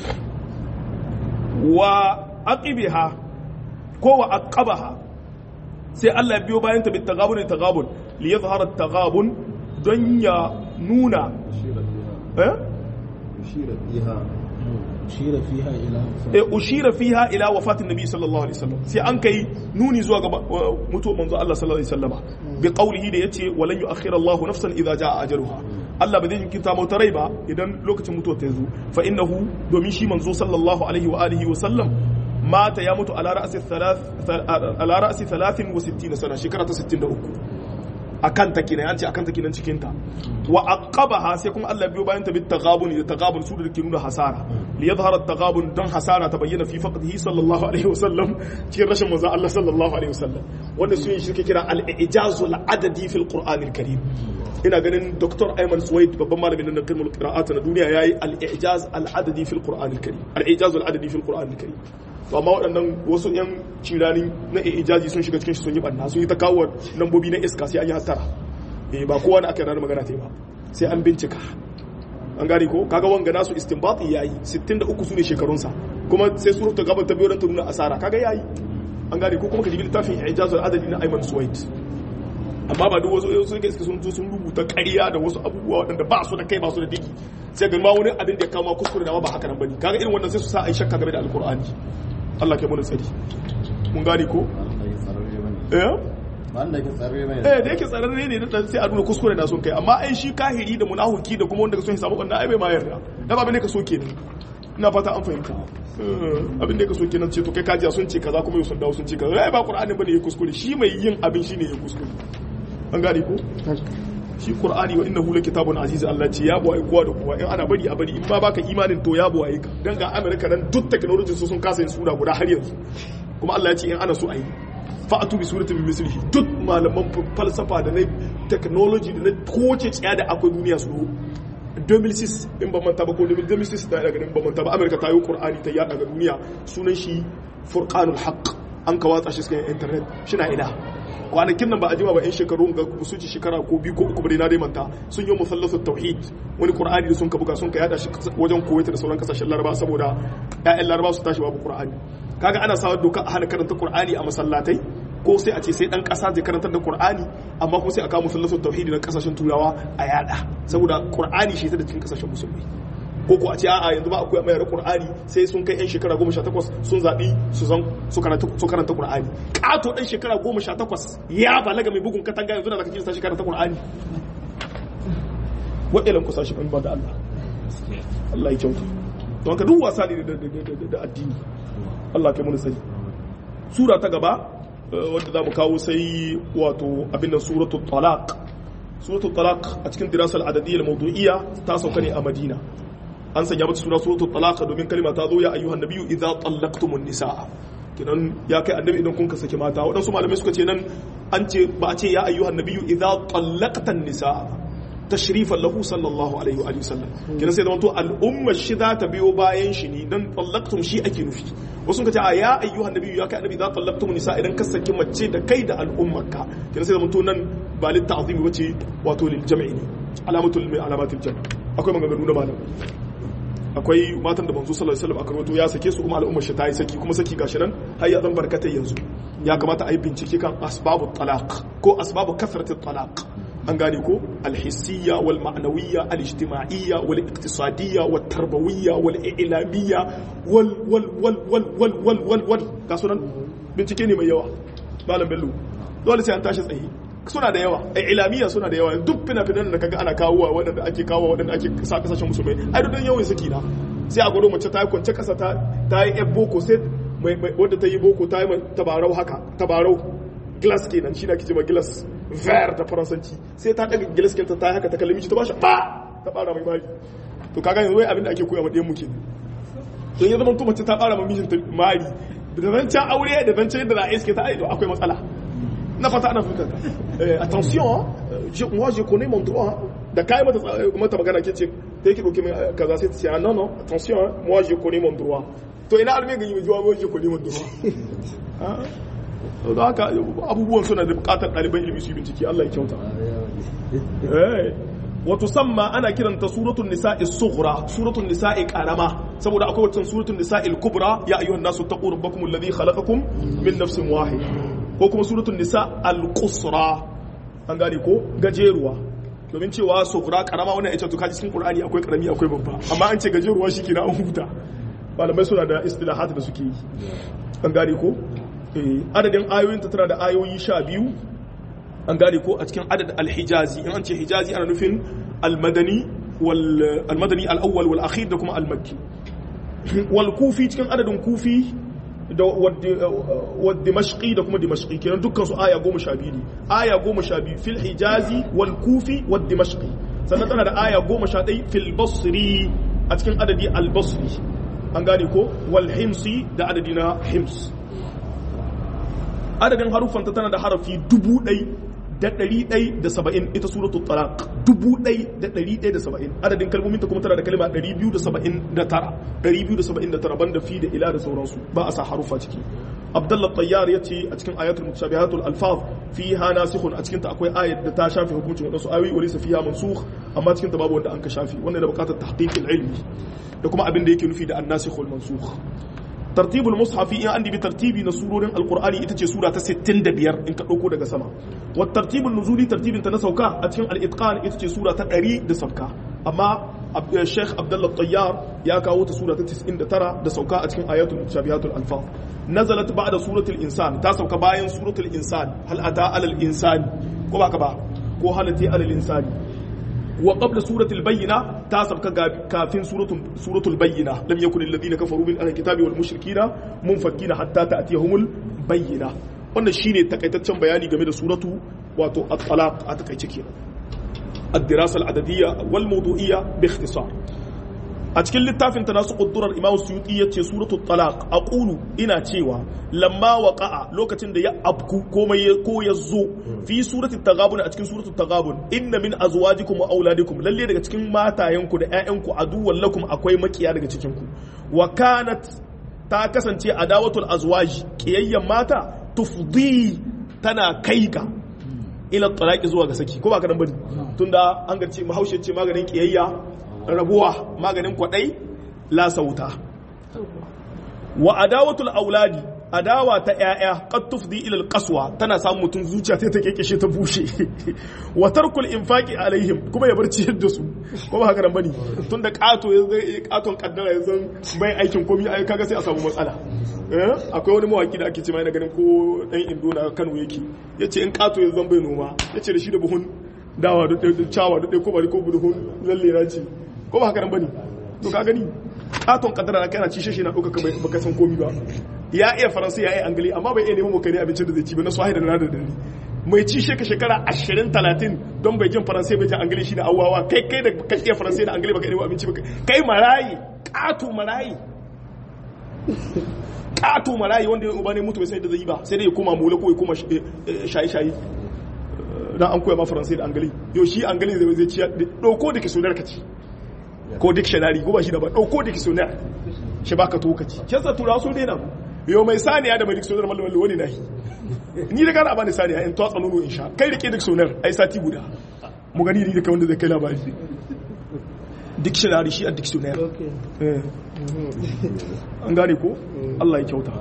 wa aqibiha ko wa aqabaha sai Allah ya biyo bayan ta bit tagabun tagabun li yadhhara tagabun don ya nuna eh ushira fiha ushira fiha ila eh ushira fiha ila wafatin nabi sallallahu alaihi wasallam sai an kai nuni zuwa ga mutuwar manzo Allah sallallahu alaihi wasallama bi qawlihi da yace walan yu'akhkhira Allahu nafsan idza jaa ajaluha Allah ba zai jinkirta mata rai ba idan lokacin mutuwa ta zo fa innahu domin shi manzo sallallahu alaihi wa alihi wa sallam mata ya mutu ala ra'si thalath ala ra'si 63 sana shekara ta 63 akan ta kenan an ce akan ta kenan cikin ta wa aqabaha sai kuma Allah biyo bayan ta bit taghabun da taghabun su da ke nuna hasara li yadhhara at-taghabun dan hasara ta bayyana fi faqdihi sallallahu alaihi wasallam cikin rashin manzo Allah sallallahu alaihi wasallam wanda su yin shirke kira al-ijazu al-adadi fil qur'an al-karim ina ganin Dr. Ayman Suwaid babban malamin nan kalmul qira'at na duniya yayi al-ijaz al-adadi fil qur'an al-karim al-ijaz al-adadi fil qur'an al-karim to amma waɗannan wasu 'yan cirani na ijazi sun shiga cikin shi sun yi ɓanna sun yi ta kawo lambobi na iska sai an yi hattara eh ba kowa da aka yarda magana ta yi ba sai an bincika an gane ko kaga wanga nasu istinbati yayi 63 su ne shekarunsa kuma sai su rubuta gaban ta biyo don ta nuna asara kaga yayi an gane ko kuma ka jibi littafin ijazul adadi na Ayman Suwaid amma ba duk wasu sun iska sun zo sun rubuta ƙarya da wasu abubuwa waɗanda ba su da kai ba su da diki sai ga ma wani abin da ya kama kuskure da ba haka nan bane kaga irin wannan sai su sa ai shakka game da alqur'ani Allah ke mana tsari mun gane ko eh wanda ke tsarre mai eh da yake tsararre ne dan sai a nuna kuskure da sun kai amma ai shi kahiri da munafiki da kuma wanda ka so hisabu wannan ai bai ma yarda da ba ne ka so kenan ina fata an fahimta abin da ka so kenan ce to kai kajiya sun ce kaza kuma yau sun dawo sun ce kaza ai ba qur'ani bane ya kuskure shi mai yin abin shine ya kuskure an gane ko shi qur'ani wa innahu kitabun aziz Allah ce ya buwaye kowa da kowa in ana bari a bari in ma baka imanin to ya buwaye ka dan ga America nan duk technology su sun kasa yin sura guda har yanzu kuma Allah ya ce in ana so a yi fa'atu bi suratin bi mislihi duk malaman falsafa da na technology da na koce tsaya da akwai duniya su 2006 in ba manta ba ko 2006 da daga ba manta ba America ta yi Qur'ani ta yada ga duniya sunan shi Furqanul Haqq an ka watsa shi cikin internet shi na ina kwanakin nan ba a jima ba yan shekaru ga su ci shekara ko biyu ko uku bare na dai manta sun yi musallasu tauhid wani qur'ani da sun ka buga sun ka yada shi wajen kuwaita da sauran kasashen laraba saboda ƴaƴan laraba su tashi babu qur'ani kaga ana sawa doka a hana karanta qur'ani a masallatai ko sai a ce sai dan kasa zai karantar da qur'ani amma kuma sai a kawo musallasu tauhid na kasashen turawa a yada saboda qur'ani shi ta da cikin kasashen musulmi ko ko a ce a'a yanzu ba akwai mayar qur'ani sai sun kai yan shekara 18 sun zabi su zan su karanta su karanta qur'ani kato dan shekara 18 ya balaga mai bugun katanga yanzu da zaka ji sa shekara ta qur'ani wa'ilan ku sashi ban ba da Allah Allah ya kyauta don ka duk wasa ne da addini Allah kai mun sani sura ta gaba wadda za mu kawo sai wato abin nan suratul talaq suratul talaq a cikin dirasal adadiyya mawdu'iyya ta sauka ne a Madina an sanya mata suna suratul talaq domin kalma ta zo ya ayyuhan nabiyyu idza tallaqtumun nisaa kinan ya kai annabi idan kun ka saki mata waɗansu malamai suka ce nan an ce ba a ce ya ayyuhan nabiyyu idza tallaqtan nisaa tashrifan lahu sallallahu alaihi wa sallam kinan sai da wato al'umma shi za ta biyo bayan shi ne dan tallaqtum shi ake nufi wasu ka ce a ya ayyuhan nabiyyu ya kai annabi idza tallaqtumun nisaa idan ka saki mace da kai da al'ummarka kinan sai da wato nan ba lit ta'zimi bace wato lil jam'i ne alamatul min alamatil jam' akwai maganganu na malamai akwai matan da manzo sallallahu alaihi wasallam aka rawaito ya sake su kuma al'ummar shi ta yi saki kuma saki gashi nan har ya zan barkatai yanzu ya kamata a yi bincike kan asbabu talaq ko asbabu kasrati talaq an gane ko alhissiyya wal ma'nawiyya al ijtima'iyya wal iqtisadiyya wat tarbawiyya wal i'lamiyya wal wal wal wal wal wal wal wal ga sunan bincike ne mai yawa malam bello dole sai an tashi tsaye suna da yawa a ilamiya suna da yawa duk fina-finan da kaga ana kawowa waɗanda ake kawo waɗanda ake sa kasashen musulmai ai duk yawan saki na sai a gwado mace ta yi kwance kasa ta yi yan boko sai wadda ta yi boko ta yi tabarau haka tabarau glass kenan shi na kice ma glass ver da faransanci sai ta daga glass kenta ta yi haka ta kalli miji ta bashi ba ta bara mai mari to kaga yanzu wai abin da ake koya ma ɗayan mu kenan to ya zama to mace ta bara ma mijinta mari da zancen aure da zancen yadda za a iske ta aido akwai matsala na fata ana fita attention je, moi je connais mon droit da kai mata mata magana kace ta yake doke kaza sai ta ce non non attention moi je connais mon droit to ina alme ga yi jiwa moi je connais mon droit to da haka abubuwan suna da bukatar ɗaliban ilimi su bincike Allah ya kyauta eh wato samma ana kiranta suratul nisa'i sughra suratul nisa'i karama saboda akwai wacce suratul nisa'i kubra ya ayyuhan nasu taqu rabbakum alladhi khalaqakum min nafsin wahid ko kuma suratul nisa al-qusra an gane ko gajeruwa domin cewa sughra karama wannan ita to kaji cikin qur'ani akwai karami akwai babba amma an ce gajeruwa shike na an huta malamai suna da istilahat da suke yi an gane ko eh adadin ayoyin ta tana da ayoyi 12 an gane ko a cikin adad al-hijazi in an ce hijazi ana nufin al-madani wal al-madani al-awwal wal akhir da kuma al-makki wal kufi cikin adadin kufi da wa dimashqi da kuma dimashqi kenan dukkan su aya goma sha biyu ne aya goma sha biyu fil hijazi wal kufi wa dimashqi sannan tana da aya goma sha ɗai fil basri a cikin adadi al basri an gane ko wal himsi da adadi na hims adadin haruffanta tana da harafi dubu ɗai da ɗari ɗai da saba'in ita suratul talaq dubu ɗai da ɗari ɗai da saba'in adadin kalmominta kuma tana da kalma ɗari biyu da saba'in da tara ɗari biyu da saba'in da tara banda fi da ila da sauransu ba a sa haruffa ciki abdullah tayyar ya ce a cikin ayatul mutashabihatul alfaz fiha nasikhun a cikin ta akwai ayat da ta shafi hukuncin wadansu ayoyi wa laysa fiha mansukh amma cikin ta babu wanda an ka shafi wannan da bukatar tahqiqil ilmi da kuma abin da yake nufi da an-nasikh wal mansukh tartibul mushafi in an dibi tartibi na surorin alqur'ani ita ce sura ta 65 in ka dauko daga sama wa tartibul nuzuli tartibin ta na sauka a cikin al-itqan ita ce sura ta 100 da sauka amma Sheikh Abdullah Tayyar ya kawo ta sura ta 99 da sauka a cikin ayatul mutashabihatul alfaz nazalat ba'da suratul insan ta sauka bayan suratul insan hal ata alal insani ko ba ka ba ko halati alal insani wa qabla suratul bayyina ta sauka kafin suratul suratul bayyina lam yakun alladhina kafaru min ahli kitabi wal mushrikina munfakkina hatta ta'tiyahumul bayyina wannan shine takaitaccen bayani game da suratu wato at-talaq a takaice kenan الدراسة العددية والموضوعية باختصار أتكلم للتافن تناسق الدرر إمام السيوطية سورة الطلاق أقول إنا تيوا لما وقع لوكتين دي أبكو كوما يكو يزو في سورة التغابن أتكلم سورة التغابن إن من أزواجكم وأولادكم للي دي أتكلم ما تاينكو دي أعنكو عدوا لكم أكوي مكيا دي أتكلمكو وكانت تاكسن تي أداوة الأزواج كييا ماتا تفضي تنا كيكا ila talaki zuwa ga saki ko ba kadan bane tunda an ga ce mahaushe ce maganin kiyayya rabuwa maganin kwadai la sauta wa adawatul auladi adawa ta yaya qad tufdi ila alqaswa tana samun mutum zuciya sai ta kekeshe ta bushe wa tarkul infaqi alaihim kuma ya barci yadda su ko ba haka nan bane tunda kato ya zai katon kaddara ya zan bai aikin komai ai kaga sai a samu matsala akwai wani mawaki da ake ce mai na ganin ko dan indo na Kano yake yace in kato ya zan bai noma yace da shi da buhun dawa da cawa da ɗaya ko bari ko buhun lalle na ce ko ba haka nan bane to ka gani katon kaddara na kai na ci shi na ɗauka baka san komi ba ya iya faransa ya iya angali amma bai iya neman mukari abincin da zai ci ba na swahili da na da dare mai ci sheka shekara ashirin talatin don bai jin faransa bai jin angali shi da awawa kai kai da ka iya faransa da angali baka nemo abinci ba kai marayi kato marayi kato marayi wanda ya uba ne mutu bai sai da zai yi ba sai dai ya koma mula ko ya koma shayi-shayi dan an koya ma faransa da angali yau shi angali zai zai ciya dauko da kisonar ka ci ko dictionary ko ba shi da ba dauko da kisonar shi baka to ka ci kyansa turawa sun daina yau mai saniya da mai dictionary mallam mallam wani nahi ni da gara bani saniya in twatsa nono in sha kai rike dictionary ai sati guda mu gani ni da kai wanda zai kai labari dictionary shi a dictionary an gane ko Allah ya kyauta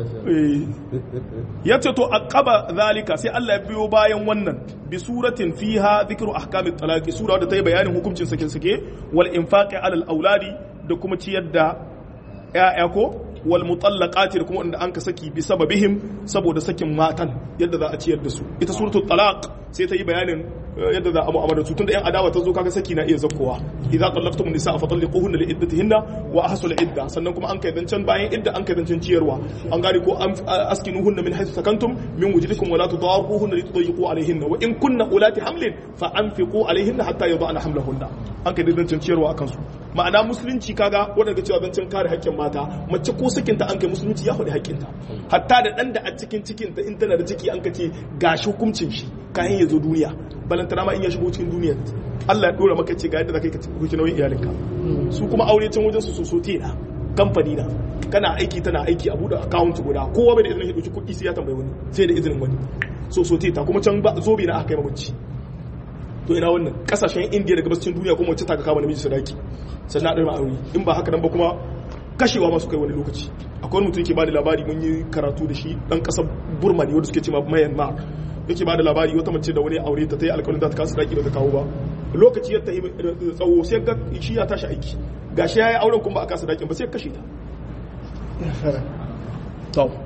ya ce to aqaba zalika sai Allah ya biyo bayan wannan bi suratin fiha dhikru ahkamit talaqi sura wadda ta yi bayanin hukuncin sake sake wal infaqi alal auladi da kuma ciyar da ya'ya ko wal mutallaqati da kuma wanda an ka saki bi sababihim saboda sakin matan yadda za a ciyar da su ita suratul talaq sai ta yi bayanin yadda za a mu'amala su tunda yan adawa ta zo kaga saki na iya zakkowa idza tallaqtum nisaa fa talliquhunna li iddatihinna wa ahsul idda sannan kuma an kai zancan bayan idda an kai zancan ciyarwa an gane ko askinuhunna min haythu sakantum min wujudikum wa la tudaruhunna li tudayyiqu alayhinna wa in kunna ulati hamlin fa anfiqu alayhinna hatta yadana hamlahunna an kai zancan ciyarwa akan su ma'ana musulunci kaga wanda ga cewa zancen kare haƙƙin mata mace ko sakinta an kai musulunci ya faɗi haƙƙinta hatta da ɗan da a cikin cikinta in tana da ciki an ka ce gashi hukuncin shi kayan ya zo duniya balantana ma in ya shigo cikin duniya Allah ya dora maka ce ga yadda za ka yi hukunci nauyin iyalinka su kuma aure can wajen su so so na kamfani na kana aiki tana aiki a buɗe account guda kowa bai da izinin ya ɗauki kuɗi sai ya tambayi wani sai da izinin wani so so ta kuma can ba zobe na aka kai mamaci to ina wannan kasashen indiya da gabashin duniya kuma wacce ta kama namiji sadaki sannan a ɗarma aure in ba haka nan ba kuma kashewa masu kai wani lokaci akwai wani mutum yake bada labari mun yi karatu da shi dan kasar burma ne wanda suke cewa myanmar yake bada labari wata mace da wani aure ta ta yi alƙawarin za ta kasa daki ba ta kawo ba lokaci ya tafi tsawo sai ga shi ya tashi aiki gashi ya yi auren kuma ba a kasa dakin ba sai kashe ta to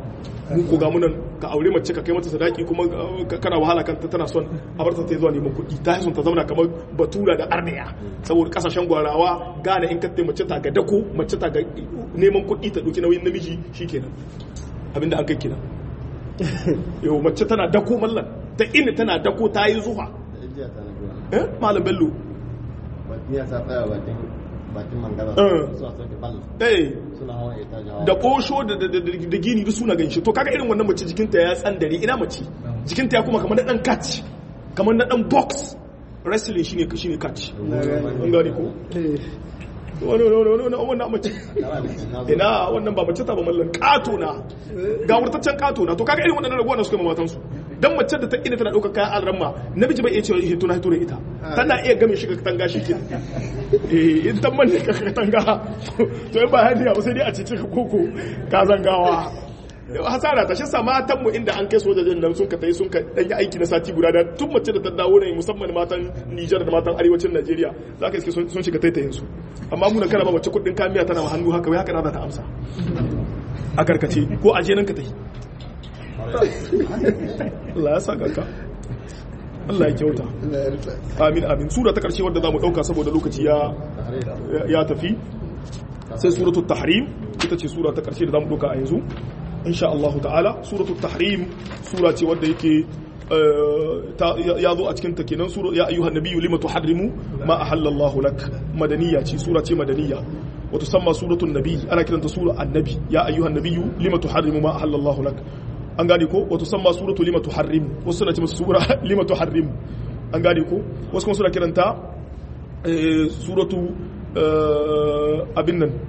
mu ko ga munan ka aure mace ka kai mata sadaki kuma uh, kana wahala kanta tana son a bar ta ta zuwa neman kuɗi ta son ta zauna kamar batura da arniya saboda kasashen gwarawa gane in ka mace ta ga dako mace ta ga neman kuɗi ta ɗauki nauyin namiji shikenan abinda an kai kina yau mace tana dako mallan ta ina tana dako ta yi zuwa da ijiya ta na biyu eh malam bello bakin ya sa tsaya bakin bakin mangala Eh. suna sauke bal eh suna hawa ita jawa da kosho da da da da gini duk suna ganshi to kaga irin wannan mace jikinta ya tsandare ina mace jikinta ya kuma kamar na dan catch kamar na dan box wrestling shine shine catch an gane ko wani wani wani wani wannan mace ina wannan ba mace ta ba mallan kato na ga wurtaccen kato na to kaga irin wannan raguwa na suka ma matansu dan mace da ta ina tana daukar kayan alramma namiji bai iya cewa hito na hito da ita tana iya game shi ka katanga shi ke eh in ta manne ka katanga to in ba hadiya ba sai dai a cice ka koko ka zangawa hasara ta shi sa matan mu inda an kai sojojin nan sun ka tai sun ka dan yi aiki na sati guda da tun mace da ta dawo ne musamman matan Nijar da matan arewacin Najeriya za ka iske sun sun shiga taitayin su amma mu na kana ba mace kudin kamiya tana ma hannu haka wai haka na za ta amsa a karkace ko aje nan ka tai Allah ya saka ka Allah ya kyauta amin amin sura ta karshe wadda zamu dauka saboda lokaci ya ya tafi sai suratul tahrim ita ce sura ta karshe da zamu dauka a yanzu insha Allah ta'ala suratul tahrim sura ce wadda yake eh, ta- ya zo a cikin ta kenan sura ya ayyuhan nabiyyu lima tuharrimu ma ahallallahu lak madaniya ce sura ce madaniya wa tusamma suratul nabi ana kiranta sura annabi ya ayyuhan nabiyyu lima tuharrimu ma ahallallahu lak an gane ko wato san ma suratu lima tuharrim wasu suna ce masa sura lima tuharrim an gane ko wasu kuma suna kiranta eh, suratu eh, abin nan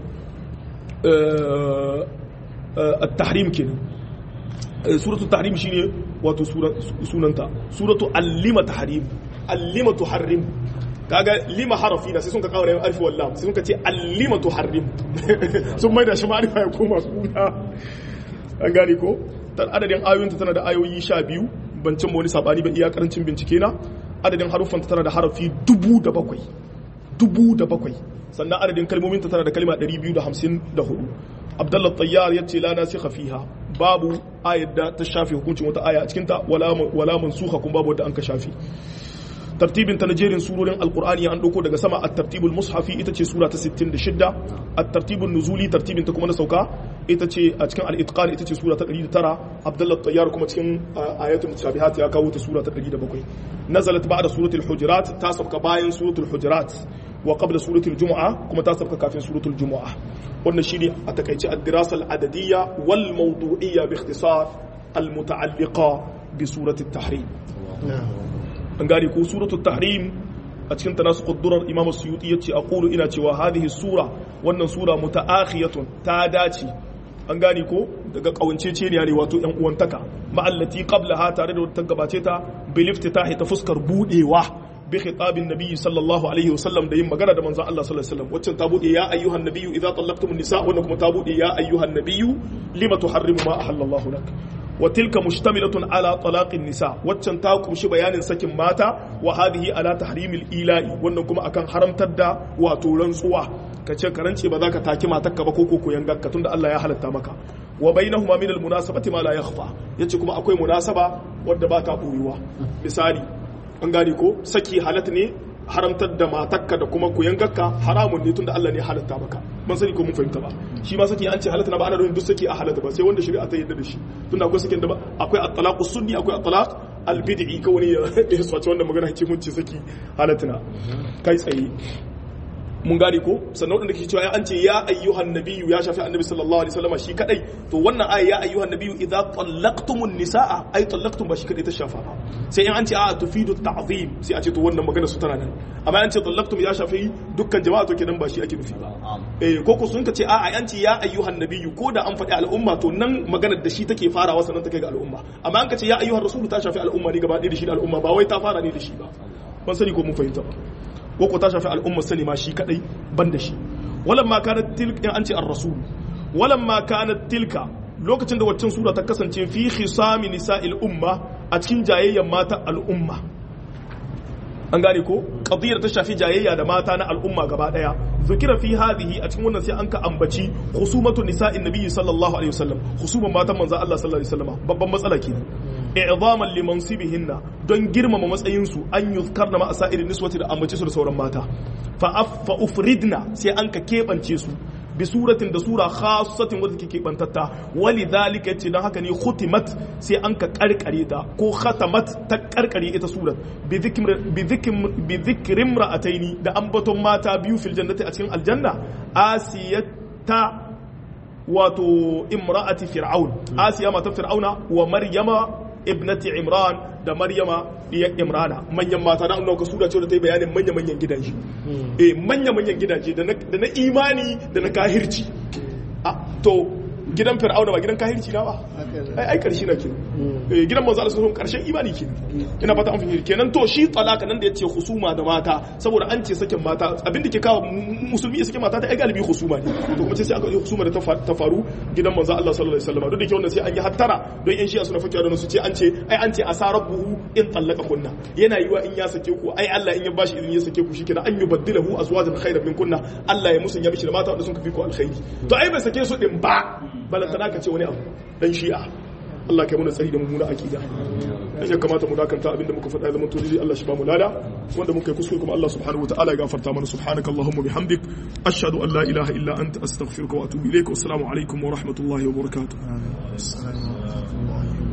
eh, eh, at-tahrim kenan Eh, suratu tahrim shine wato sura- sunanta suratu allima tahrim allima tuharrim kaga lima harafi na sai sun ka kawo da alfi wallam sai sun ka ce allima tuharrim sun mai da shi ma'arifa ya koma suna an gane ko ta adadin ayoyinta tana da ayoyi sha biyu ban cin wani sabani ba iya karancin bincike na adadin haruffanta tana da harafi dubu da bakwai dubu da bakwai sannan adadin kalmominta tana da kalma 254 abdullah tayyar ya ce la nasikha fiha babu ayar da ta shafe hukuncin wata aya a cikinta wala wala mansuha kuma babu wadda an ka shafe tartibin ta na jerin surorin alkur'ani an dauko daga sama at-tartibul mushafi ita ce sura ta 66 at-tartibun nuzuli tartibin ta kuma na sauka ita ce a cikin al-itqan ita ce sura ta 109 abdullah tayyar kuma cikin uh, ayatul mutashabihat ya kawo ta sura ta 107 nazalat ba'da suratul hujurat ta sauka bayan suratul hujurat wa qabla suratul jumu'a kuma ta sauka kafin suratul jumu'a wannan shine a takaice ad-dirasa al-adadiyya wal mawdu'iyya bi ikhtisar al-muta'alliqa bi surati at-tahrim an gane ko suratul tahrim a cikin ta nasu kudurar imam suyuti ya ce a ƙulu ina cewa hadhihi sura wannan sura muta'akhiyatun ta dace an gane ko daga kawancece ne ne wato yan uwantaka ma'allati qablaha tare da wata gabace ta bil iftitahi ta fuskar budewa bi khitabin nabiyyi sallallahu alaihi wasallam da yin magana da manzon Allah sallallahu alaihi wasallam wacce ta bude ya ayyuhan nabiyyu idza tallaqtumun nisa wannan kuma ta bude ya ayyuhan nabiyyu lima tuharrimu ma ahallallahu lak wa tilka mushtamilatun ala talaqin nisa waccan ta kumshi bayanin sakin mata wa hadhihi ala tahrimil ila'i wannan kuma akan haramtar da wato rantsuwa kace karance ba za ka taki matarka ba ko ko koyan gakka tunda Allah ya halatta maka wa bainahuma min al munasabati ma la yakhfa yace kuma akwai munasaba wadda ba ta boyuwa misali an gane ko saki halat ne haramtar da matakka da kuma kuyangarka haramun ne tunda Allah ne halatta maka ban sani ko mun fahimta ba shi ma saki an ce halatta na ba ana nufin duk saki a halatta ba sai wanda shari'a ta yarda da shi tunda akwai sakin da ba akwai at-talaq sunni akwai at-talaq al-bid'i kawai ya swace wannan magana ce mun ce saki halatta na kai tsaye mun gane ko sannan wadanda ke cewa an ce ya ayyuhan nabiyyu ya shafi annabi sallallahu alaihi wasallam shi kadai to wannan aya ya ayyuhan nabiyyu idza tallaqtumun nisaa ay tallaqtum ba shi kadai ta shafa ba sai in an ce a tufidu ta'zim sai a ce to wannan magana su tana nan amma an ce tallaqtum ya shafi dukkan jama'a to kenan ba shi ake nufi ba eh ko ko sun ka ce a an ce ya ayyuhan nabiyyu ko da an faɗi al'umma to nan maganar da shi take farawa sannan take ga al'umma amma an ka ce ya ayyuhan rasulu ta shafi al'umma ne gaba ɗaya da shi da al'umma ba wai ta fara ne da shi ba ban sani ko mun fahimta ba ko ta shafi al'ummar sani ma shi kadai ban da shi walan ma kanat tilka in an ce ar-rasul walan ma kanat tilka lokacin da waccan sura ta kasance fi khisami nisa'il umma a cikin jayayyan mata al'umma an gane ko qadiyar ta shafi jayayya da mata na al'umma gaba daya zukira fi hadhihi a cikin wannan sai an ka ambaci khusumatu nisa'in nabiyyi sallallahu alaihi wasallam khusuman matan manzo Allah sallallahu alaihi wasallam babban matsala kenan i'zaman li mansibihinna don girmama matsayin su an yuzkarna ma asairin niswati da ambace su da sauran mata fa fa ufridna sai an ka kebance su bi suratin da sura khassatin wadda ke bantatta wali zalika ce don haka ne khutimat sai an ka karkare ta ko khatamat ta karkare ita surat bi dhikrim ra'ataini da ambaton mata biyu fil jannati a cikin aljanna asiyata wato imra'ati fir'aun asiya mata fir'auna wa maryama ibnati imran da maryama diyar imrana manyan mata na annauka sura ce da ta yi bayanin manya-manyan gidaje eh manya-manyan gidaje da na imani da na kahirci to gidan fir'auna ba gidan kahirci na ba ai ai karshe na kenan eh gidan manzo Allah sun karshen imani kenan ina fata an fahimci kenan to shi talaka nan da yace husuma da mata saboda an ce sakin mata abin da ke kawo musulmi ya sake mata ta ai galibi husuma ne to kuma sai aka yi husuma da ta faru gidan manzo Allah sallallahu alaihi wasallam duk da ke wannan sai an yi hattara don yan shi'a suna fakiya da su ce an ce ai an ce asarabuhu in tallaka kunna yana yiwa in ya sake ku ai Allah in ya bashi izini ya sake ku shikenan an yubaddilahu azwajan khayran min kunna Allah ya musanya mishi da mata wanda sun kafi ku alkhairi to ai bai sake su din ba balantana ka ce wani abu dan shi'a Allah kai muna tsari da mummuna akida dan ya kamata mu dakanta abinda muka faɗa zaman tozili Allah shi ba mu lada wanda muka yi kuskure kuma Allah subhanahu wataala ya gafarta mana subhanakallahumma bihamdik ashhadu an la ilaha illa anta astaghfiruka wa atubu ilaik wa assalamu alaikum wa rahmatullahi wa barakatuh